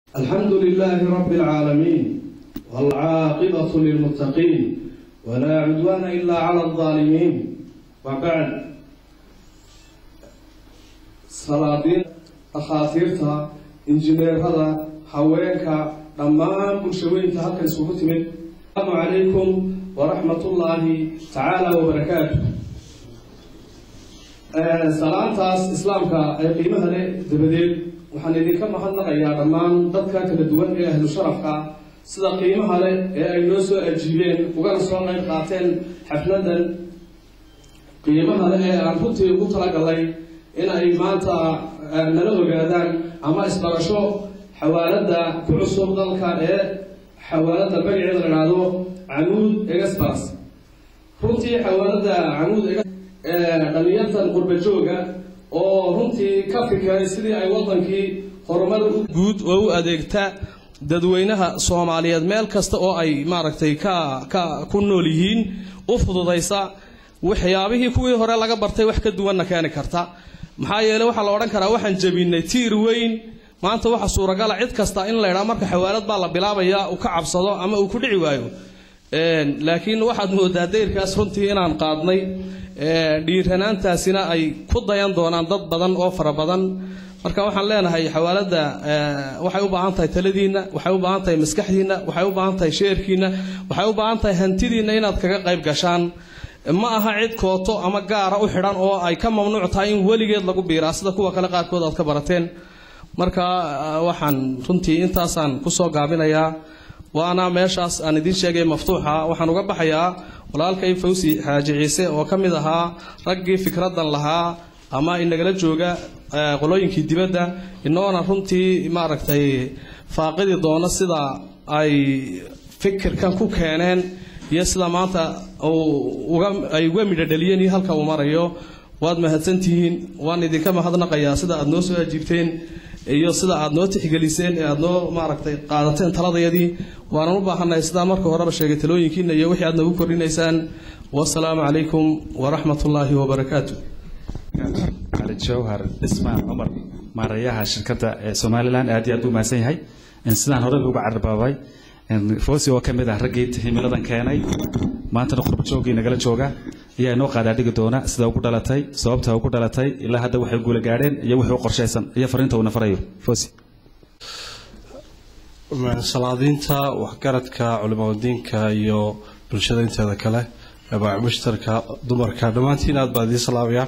الحمد لله رب العالمين والعاقبة للمتقين ولا عدوان إلا على الظالمين وبعد صلابين أخاطيرتها إنجنير هذا هوينك dhammaan bulshooyinka halkan isugu timid asalaamu calaykum waraxmat ullaahi tacaala wabarakaatu salaantaas islaamka ee qiimaha leh dabadeed waxaan idinka mahadnaqayaa dhammaan dadka kala duwan ee ahlu sharafka sida qiimaha leh ee ay noo soo ajiibeen ugana soo qayb qaateen xafladan qiimaha leh ee aan runtii ugu talagalay in ay maanta nala ogaadaan ama isbarasho xawaalada ku cusub dalka ee xawaalada magaceeda la idhaahdo camuud express runtii xawaalada camuud dhalinyartan qurba jooga oo runtii ka fikiray sidii ay wadankii horumar guud oo u adeegta dadweynaha soomaaliyeed meel kasta oo ay maaragtay ka ka ku nool yihiin u fududaysa waxyaabihii kuwii hore laga bartay wax ka duwanna keeni karta maxaa yeele waxaa la odhan karaa waxaan jebinay tiir weyn maanta waxa suuragala cid kasta in la ydhaa marka xawaalad baa la bilaabaya uu ka cabsado ama uu ku dhici waayo laakiin waxaad moodaa dayrkaas runtii inaan qaadnay dhiiranaantaasina ay ku dayan doonaan dad badan oo fara badan marka waxaan leenahay xawaalada waxay u baahan tahay taladiinna waxay u baahan tahay maskaxdiinna waxay u baahan tahay sheerkiinna waxay u baahan tahay hantidiinna inaad kaga qayb gashaan ma aha cid kooto ama gaara u xidhan oo ay ka mamnuuc tahay in weligeed lagu biiraa sida kuwa kale qaarkood aad ka barateen marka waxaan runtii intaasaan kusoo gaabinayaa waana meeshaas aan idiin sheegay maftuuxa waxaan uga baxayaa walaalkay fawsi xaaji ciise oo ka mid ahaa raggii fikradan lahaa ama inagala jooga qolooyinkii dibadda inoona runtii maaragtay faaqidi doono sida ay fikirkan ku keeneen iyo sida maanta ay uga midho dhaliyeen iyo halka uu marayo waad mahadsantihiin waan idinka mahadnaqayaa sida aad noo soo ajiibteen iyo sida aad noo tixgeliseen ee aad noo maaragtay qaadateen taladayadii waanan u baahannahay sidaan marka horeba sheegay talooyinkiina iyo wixii aad nagu kordhinaysaan wasalaamu calaykum waraxmat ullaahi wabarakaatu cali jawhar dhismaan cumar maarayaha shirkadda ee somalilan aad iyo aad u mahadsan yahay sidaan hore uga carbaabay foosi oo ka mid ah raggii himiladan keenay maantana qurbajoogii nagala jooga ayaa inoo qaadaadhigi doona sida ugu dhalatay sababta ugu dhalatay ilaa hadda waxay guula gaadheen iyo wixii u qorshaysan iyo fariinta uuna farayo foosi salaadiinta waxgaradka culimadiinka iyo bulshada inteeda kale baac mushtarka dumarka dhammaantiin aad baan idiin salaamaya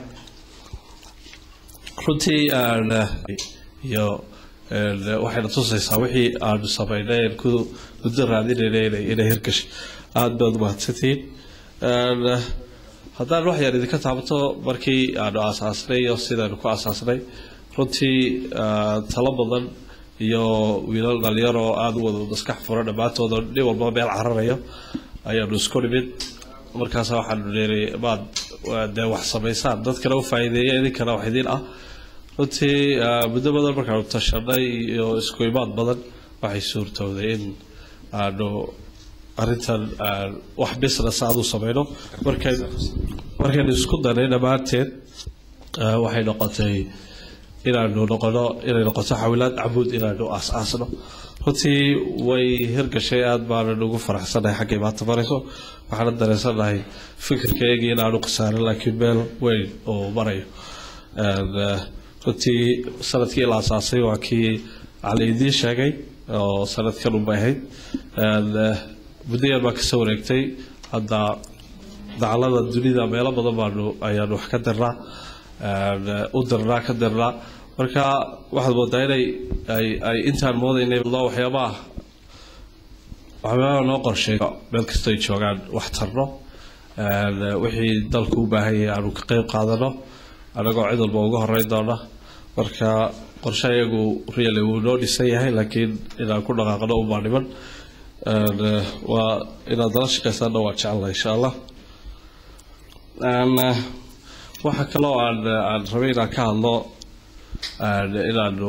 runtii iyo waxayna tusaysaa wixii aanu samaynay ku muddo raadinayna inay hirgashay aada baad umahadsantihiin haddaan wax yar idinka taabato markii aanu aasaasnay iyo sidaynu ku aasaasnay runtii talo badan iyo wiilal dhalinyaro aada u wada maskax furan dhammaantooda nin walba meel cararayo ayaanu isku nimid markaas waxaanu leeray maad dee wax samaysaan dadkana u faa'iideeya idinkana wax idin ah runtii muddo badan markaanu tashanay iyo isku imaad badan waxay suurtowday in aanu arrintan wax business aad u samayno markay markaynu isku danay dhammaanteed waxay noqotay inaanu noqono inay noqoto xawilaad camuud inaanu aas-aasno runtii way hirgashay aada baanan ugu faraxsanahay xaggay maanta marayso waxaana dareensanahay fikirkaygii inaanu khasaarin laakiin meel weyn oo marayo runtii sanadkii la asaasay waa kii cali idiin sheegay oo sanadkan unbay ahayd muddo yar baa kasoo wareegtay hadda dacalada dunida meelo badan baanu ayaanu wax ka dirnaa u dirnaa ka dirnaa marka waxaad moodaa inay ay ay intaan moodaynay waxyaabaha waxyaabaha noo qorsheeyo meel kastoo ay joogaan wax tarno wixii dalku u baahan yahay aanu ka qeyb qaadano anagoo cid walba uga horeyn doona marka qorshe iyagu really wuu noo dhisan yahay laakiin inaan ku dhaqaaqno ubaa dhiman waa inaad dala shaqaysaanna waa jecella insha allah waxaa kaloo aan aan rabay inaan ka hadlo inaanu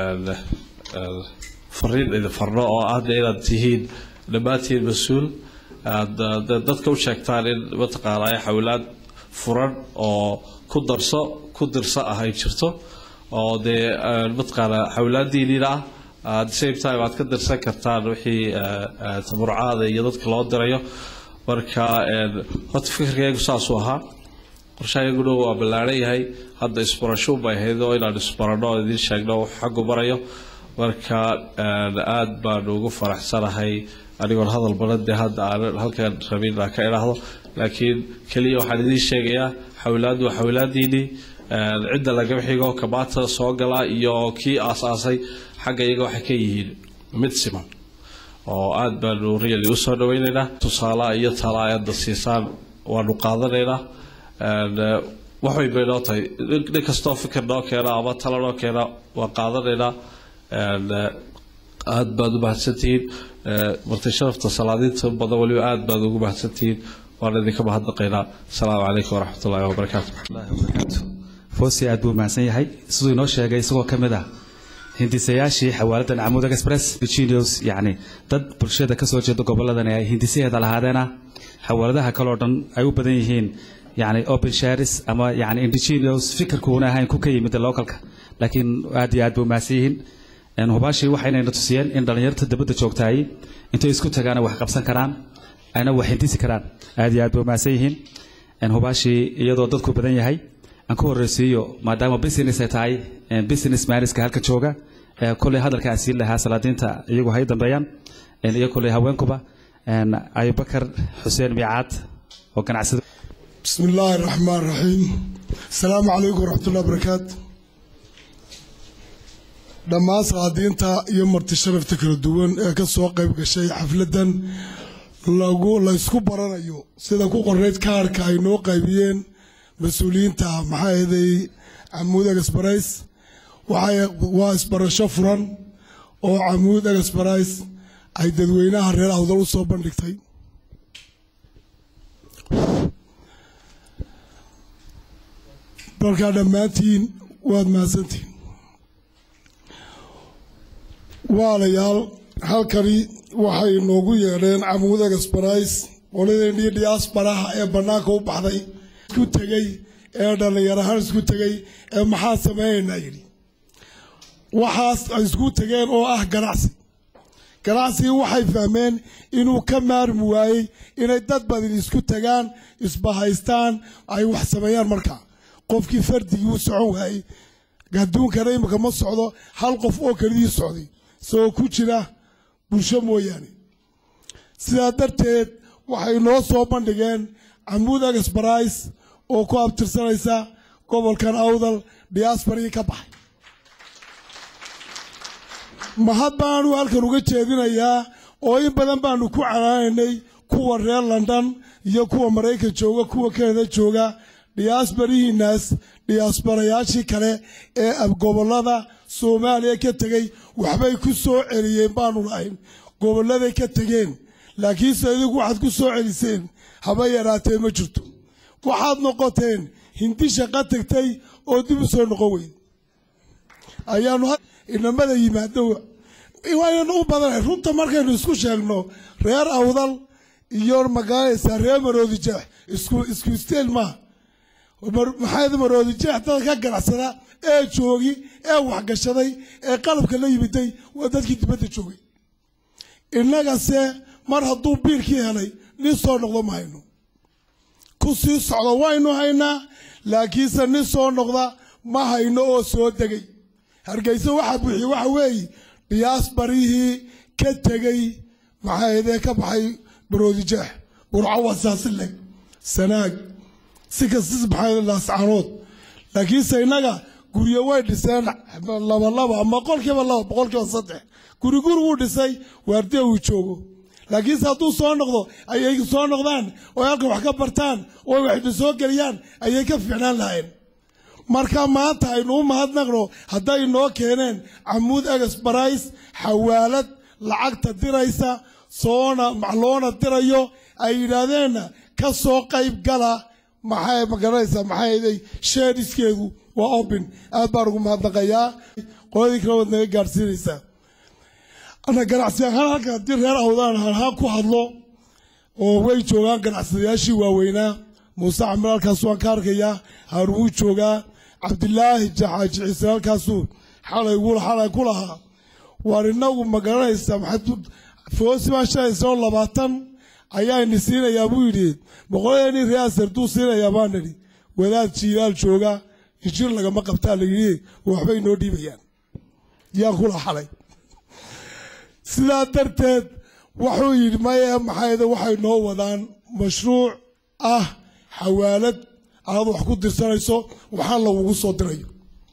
fariin idin farno oo ahna inaad tihiin dhammaantiin mas-uul aad dadka u sheegtaan in mataqaanaa xawlaad furan oo ku darso ku dirso ah ay jirto oo dee mataqaanaa xawlaadiiniina ah at the same time aad ka dirsan kartaan wixii tabarucaada iyo dadka loo dirayo marka horta fikirkaygu saasuu ahaa qorshahayaguna waa ballaaran yahay hadda isbarashuun bay ahayd oo inaan isbarano oo idiin sheegno wax xaggu marayo marka aad baan ugu faraxsanahay anigoon hadal badan dee hadda aanan halkan rabin inaan ka idhaahdo laakiin keliya waxaan idiin sheegayaa xawilaaddu waa xawilaadiinii cidda lagaba xigo kamaata soo gala iyo kii aas-aasay xagga iyaga waxay ka yihiin mid siman oo aad baanu really usoo dhaweynaynaa tusaalaha iyo talaayadda siisaan waanu qaadanaynaa wax way bay noo tahay nin kastoo fikir noo keena ama talo noo keena waan qaadanaynaa aad baad u mahadsantihiin marti sharafta salaadiinta badan weliba aad baad ugu mahadsantihiin waan idinka mahadnaqaynaa asalaamu calaykum waraxmatullahi wabarakaatu fosi aad buu mahadsan yahay siduu inoo sheegay isagoo ka mid ah hindisayaashii xawaaladdan camuudag express virginios yacni dad bulshada ka soo jeeda gobolladan ay hindisaheeda lahaadeena xawaaladaha kaleo dhan ay u badan yihiin yacni open sharis ama yacni indigenios fikirkuuna ahayn ku ka yimid localka laakiin aad iyo aad buu mahadsan yihiin hubaashii waxaynayna tusiyeen in dhallinyarta dabadda joogtaay intay isku tagaana wax qabsan karaan ayna wax hindisi karaan aad iyo aad buu mahadsan yihiin hubaashii iyadoo dadku badan yahay aan ku horreysiiyo maadaama business ay tahay business maniska halka jooga kolley hadalka aan siin lahaa salaadiinta iyagu hay dambeeyaan iyo kolley haweenkuba abubakar xuseen miicaad oo ganacsado بسم الله الرحمن الرحيم السلام عليكم ورحمة الله وبركاته dhammaan salaadiinta iyo marti sharafta kala duwan ee ka soo qayb gashay xafladan lagu laysku baranayo sida ku qoreyd kaarhka ay noo qaybiyeen mas-uuliyiinta maxaa eeday camuud egasbarays waa isbarasho furan oo camuud egasbarays ay dadweynaha reer awdal u soo bandhigtay markaa dhammaantiin waad mahadsantihin waalayaal halkani waxay noogu yeedheen camuud egasbarays qoladeenii diyaasbaraha ee bannaanka u baxday isku tegey ee dhallinyar ahaan isku tegey ee maxaa sameeyaynaa yidhi waxaas ay isku tegeen oo ah ganacsi ganacsigii waxay fahmeen inuu ka maarmi waayey inay dad badan isku tagaan isbahaystaan ay wax sameeyaan markaa qofkii fardigii u socon waayey adduunkana imika ma socdo hal qof oo kelidii socday isagoo ku jira bulsho mooyaane sidaa darteed waxay noo soo bandhigeen camuud egasbarays oo ku abtirsanaysa gobolkan awdal diyaasbarii ka baxay mahad baanu halkan uga jeedinayaa oo in badan baanu ku canaanaynay kuwa reer london iyo kuwa maraykan jooga kuwa kanada jooga diyaasbarihiinaas diyaasbarayaashii kale ee gobollada soomaaliya ka tegey waxbay ku soo celiyeen baanu lahayn gobolladay ka tegeen laakiinse idigu waxaad ku soo celiseen haba yaraatee ma jirto waxaad noqoteen hindi shaqa tegtay oo dib u soo noqon weyd ayaanu inamada yimaado waynu u badanahay runta markaynu isku sheegno reer awdal iyo magaalaysa reer maroodi jeex isku isku isteel maaha maxayd maroodi jeex dad ka ganacsada ee joogi ee waxgashaday ee qalabka la yimiday waa dadkii dibadda joogay innagase mar hadduu biilkii helay nin soo noqdo ma hayno ku sii socdo waynu haynaa laakiinse nin soo noqda ma hayno oo soo degay hargeysa waxaa buuxiye waxa weeye diyaasbarihii ka tegey maxaydee ka baxay baroodijeex burco wasaasileh sanaag si kastis maxaa laascaanood laakiinse innaga guryo way dhiseen labalaba ama boqolkiiba laba boqolkiiba saddex guri guri wuu dhisay waardiya uu joogo laakiinse hadduu soo noqdo ayay soo noqdaan oo halkan wax ka bartaan oo waxna soo geliyaan ayay ka fiicnaan lahayn marka maanta aynu u mahadnaqno hadday noo keeneen camuud egas barays xawaalad lacagta diraysa soona loona dirayo ay yidhaahdeenna ka soo qayb gala maxay magaranaysaa maxay sheedhiskeedu waa open aad baan ugu mahadnaqayaa qoladii kale waad naga gaadhsiinaysaa ana ganacsi ahaan halka haddii reer awdaan halhaan ku hadlo oo way joogaan ganacsadayaashii waaweynaa muuse camir halkaas waan ka arkayaa haarun wuu joogaa cabdilaahi jaxaaji ciise halkaasuu xalay xalay ku lahaa waar inagu ma garanaysaa maxaad foosi baan shahaysanoo labaatan ayaa ini siinayaa buu yidhi boqoladeenii reaser duu siinayaa baan nidhi wadaad jiilaal jooga injir lagama qabtaa la yidhi waxbay noo dhiibayaan yaan kula xalay sidaa darteed wuxuu yidhi maya maxayde waxay noo wadaan mashruuc ah xawaalad aad wax ku dirsanayso waxaan lagugu soo dirayo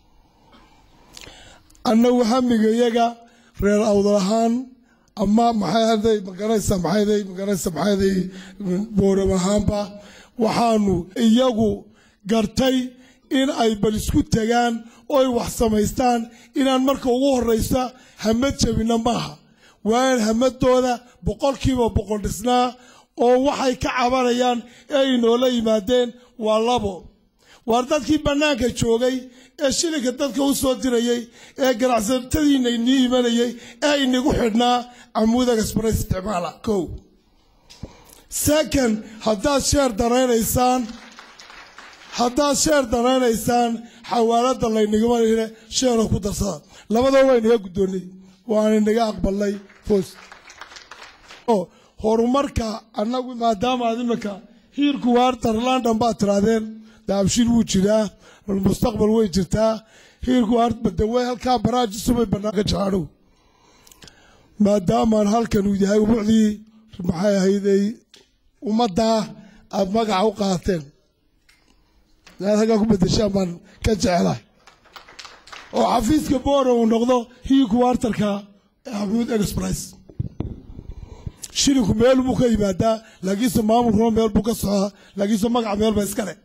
annagu hamiga iyaga reer awdal ahaan ama maxayday magaranaysa maxayday magaranaysa maxayday booram ahaanba waxaanu iyagu gartay in ay bal isku tegaan oy wax samaystaan inaan marka ugu horraysa hamad jabinna maaha waa in hamadooda boqolkiiba boqol dhisnaa oo waxay ka cabanayaan ee ay noola yimaadeen waa labo waar dadkii bannaanka joogay ee shilinka dadka u soo dirayey ee ganacsatadiina inii imanayey ee inagu xidhnaa camuuda gasbara isticmaala kow second haddaad sheer daraynaysaan haddaad sheer daraynaysaan xawaaladda laynagama hile sheero ku darsada labadaba waa inaga guddoonnay waan inaga aqbalnay foos horumarka annagu maadaama aad iminka hiirku waartar london baad tirahdeen daabshir wuu jiraa mustaqbal way jirtaa hiirku waartbadawey halkaa baraajisubay bannaanka jacaadhow maadaamaan halkan uu yahay umucdii maxay ahayday ummaddaa aad magaca u qaateen inaad halkaa ku bedeshaan baan ka jecelahay oo xafiiska boora uu noqdo hiirku waartarka xamuud express shilinku meel buu ka yimaadaa laakiinse maamulkuna meel buu ka socdaa laakiinse magaca meel ba iskale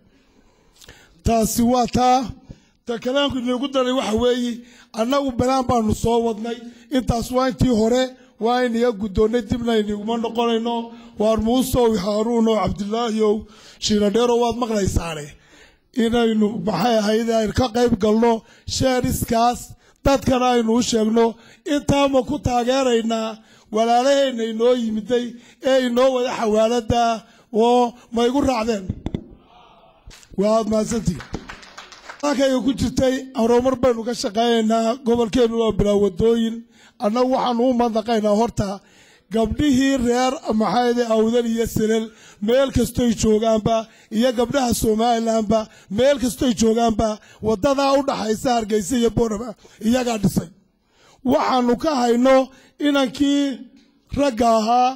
taasi waa taa ta kalaanku inagu daray waxa weeye annagu balaan baanu soo wadnay intaas waa intii hore waa inaga guddoonnay dibna inaguma noqonayno waar muusow haaruunow cabdilaahiyow shiinadheerow waad maqlaysaane inaynu maxay ahayd aynu ka qayb galno sheeriskaas dadkana aynu u sheegno intaama ku taageeraynaa walaalaheenna inoo yimiday ee inoo wada xawaaladda oo ma igu raacdeen waad mahadsantihi halkayga ku jirtay horumar baynu ka shaqaynaynaa gobolkeennu waa bilaa wadooyin annagu waxaanu u mandaqaynaa horta gabdhihii reer maxayde awdal iyo silal meel kastoy joogaanba iyo gabdhaha somalilanba meel kastoy joogaanba wadadaa u dhaxaysa hargeysa iyo boorama iyagaa dhisay waxaanu ka hayno inankii ragga ahaa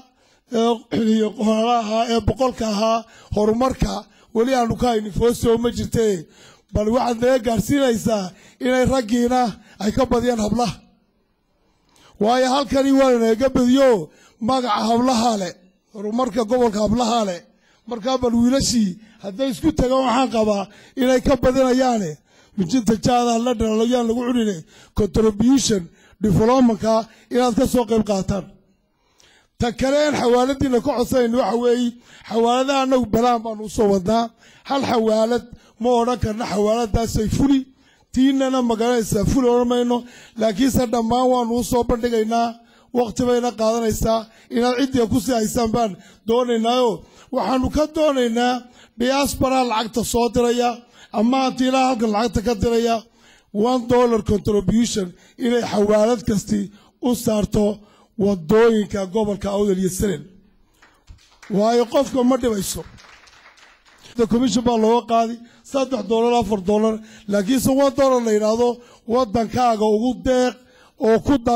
iyo qoraala ahaa ee boqolka ahaa horumarka weli aanu ka haynin foosoo ma jirte bal waxaad naga gaadhsiinaysaa inay raggiina ay ka badiyaan hablaha waayo halkani waa naga badiyo magaca hablaha le horumarka gobolka hablaha le markaa bal wiilashii hadday isku tagaan waxaan qabaa inay ka badinayaane mijinta jaada la dhalalo yaan lagu cunine contribution developmentka inaad ka soo qayb qaataan ta kale aan xawaaladiina ka codsanayn waxa weeye xawaaladaha annagu balaan baanu usoo wadnaa hal xawaalad ma odhan karna xawaaladaasay fuli tiinana magaranaysaa fuli odhan mayno laakiinse dhammaan waanu usoo bandhigaynaa waqti bayna qaadanaysaa inaad ciddiga ku sii haysaan baan doonaynaayo waxaanu ka doonaynaa diaspora lacagta soo diraya ama antiilaa halkan lacagta ka diraya one dollar contribution inay xawaalad kasti u saarto wadooyinka gobolka awdal iyo salen waayo qofka ma dhibayso commission baa looga qaadi saddex dollar afar dollar laakiinse one dollar la yidhaahdo wadankaaga ugu deeq oo ku dar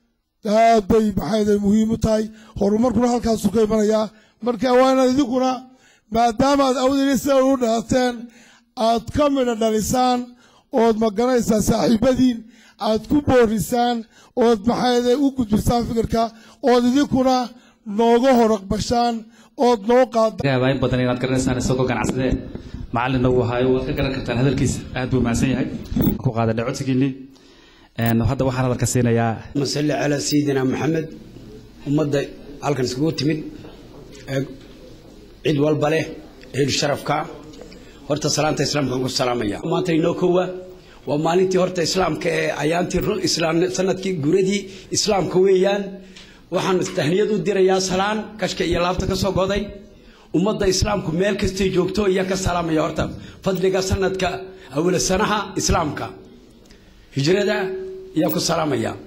aad bay maxayda muhiim u tahay horumarkuna halkaasuu ka imanayaa marka waa inaad idinkuna maadaama aad awdal iyo salen u dhalateen aad ka midha dhalisaan ood magaranaysaa saaxiibadiin aad ku boorisaan ood maxayde u gudbisaan fikirka ood idinkuna nooga horaqbashaan ood noo qaada in badan inaad garanaysaan isagoo ganacsadee macalin nagu ahaayo waad ka garan kartaan hadalkiisa aad buu mahadsan yahay ku qaadanay codsigiinii hadda waxaan hadalka siinayaa masalli calaa sayidina maxamed ummadda halkan iskugu timid ee cid walba leh eelu sharafka horta salaanta islaamka ku salaamaya maanta inoo kowa waa maalintii horta islaamka ee ayaantii islaam sanadkii guradii islaamka weeyaan waxaan tahniyad u dirayaa salaan kashka iyo laabta ka soo goday ummadda islaamku meel kastay joogto iyo ka salaamaya horta fadliga sanadka awla sanaha islaamka hijrada ayaan ku salaamaya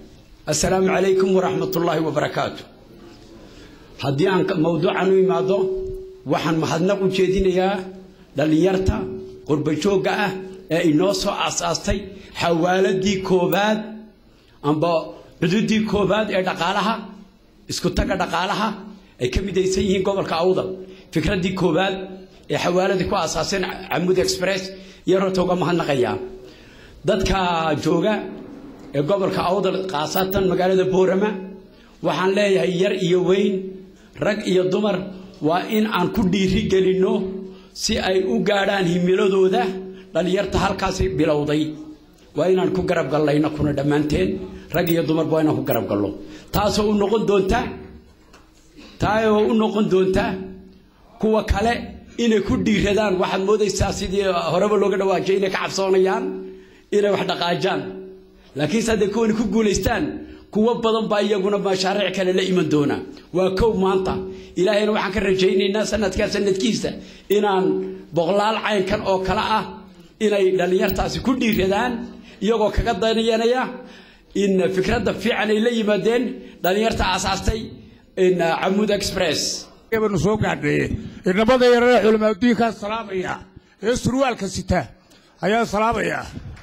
assalaamu calaykum waraxmat ullaahi wabarakaatu haddii aan mawduucan u imaado waxaan mahadnaq u jeedinayaa dhallinyarta qurbajoogga ah ee inoo soo aasaastay xawaaladii koobaad amba cududii koobaad ee dhaqaalaha isku taga dhaqaalaha ay ka midaysan yihiin gobolka awdal fikraddii koobaad ee xawaaladii ku aasaaseen camud express iyo horta uga mahadnaqayaa dadka jooga ee gobolka awdal khaasatan magaalada boorama waxaan leeyahay yar iyo weyn rag iyo dumar waa in aan ku dhiiri gelinno si ay u gaadhaan himiladooda dhallinyarta halkaasi bilowday waa inaan ku garab gallayno kuna dhammaanteen rag iyo dumarba waa inaan ku garab gallo taasoo u noqon doonta taayoo u noqon doonta kuwa kale inay ku dhiiradaan waxaad moodaysaa sidii horeba looga dhawaajay inay ka cabsoonayaan inay wax dhaqaajaan laakiinse hadday kuwani ku guulaystaan kuwo badan baa iyaguna mashaariic kale la iman doona waa kow maanta ilaahayna waxaan ka rajaynaynaa sanadkaa sanadkiisa inaan boqolaal caynkan oo kale ah inay dhallinyartaasi ku dhiiradaan iyagoo kaga dayanaya in fikradda fiican ay la yimaadeen dhallinyarta aasaastay in camud express banu soo gaadheeye inamada yarare culamaadudiinkaa salaamaya ee surwaalka sita ayaa salaamaya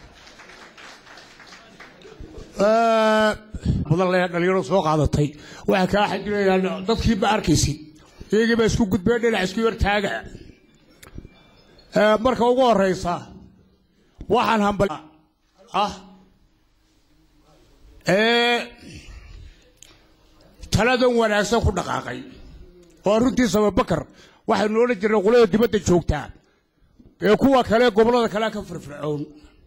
badan le dhalinyaro soo qaadatay waxay kaa xajinayaan dadkii ma arkaysid iyagii baa isku gudbeen dhinac isku yartaaga marka ugu horeysa waxaan hambal ah ee taladan wanaagsan ku dhaqaaqay oo runtii sababakar waxaynu odhan jirnay qolada dibadda joogtaa ee kuwa kale gobollada kale ka firfircoon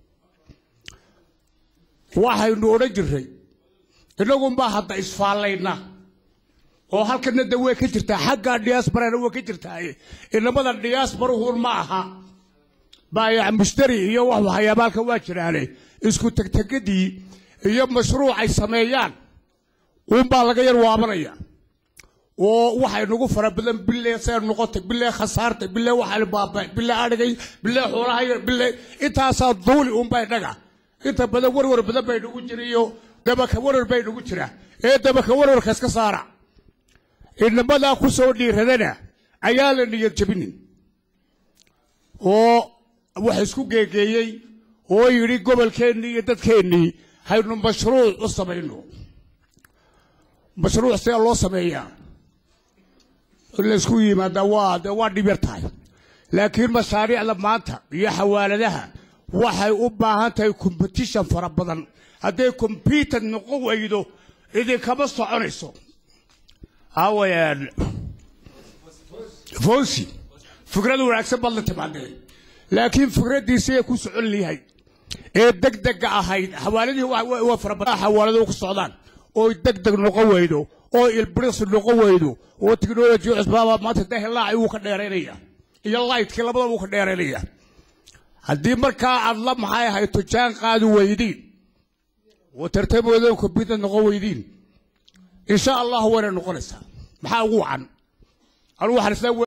waxaynu odhan jirnay innagunbaa hadda isfaallayna oo halkana de way ka jirtaa xagga diyaasbarana way ka jirtaaye inamada diyaasbaruhun ma aha baayac mushtari iyo wax waxyaabaalka waa jiraane isku tegtegadii iyo mashruuc ay sameeyaan uunbaa laga yar waabanaya oo waxay nagu fara badan bilee see noqotay bilee khasaartay bilee waxaan baabay bilee adhigay bilee xoolaha bilee intaasaa duuli uunbaa innaga inta badan warwar badan bay nagu jira iyo dabaka warwar bay nagu jira ee dabaka warwarka iska saara inamadaa ku soo dhiiradana ayaa la niyad jabinin oo wax isku geegeeyey oo yidhi gobolkeennii iyo dadkeennii haynu mashruuc u samayno mashruuc see loo sameeyaa in laysku yimaadaa waa de waa dhib yar tahay laakiin mashaariicda maanta iyo xawaaladaha waxay u baahan tahay competition fara badan hadday computer noqon weydo idinkama soconayso hawayaan fonsi fikrad wanaagsan baad la timaadeen laakiin fikraddiisi ay ku socon yahay ee degdega ahayd xawaaladihii waa fara badan xawaaladu ku socdaan oo degdeg noqon weydo oo ilbiriqs noqon weydo oo technology cusbaaba maanta dahilaaci wuu ka dheeraynaya iyo lightkii labadaba wuu ka dheeraynaya haddii markaa aad la maxay hayto jaan qaadi weydiin oo tartamoodan computer noqon weydiin insha allah wayna noqonaysaa maxaa ugu wacan anugu waxaan isla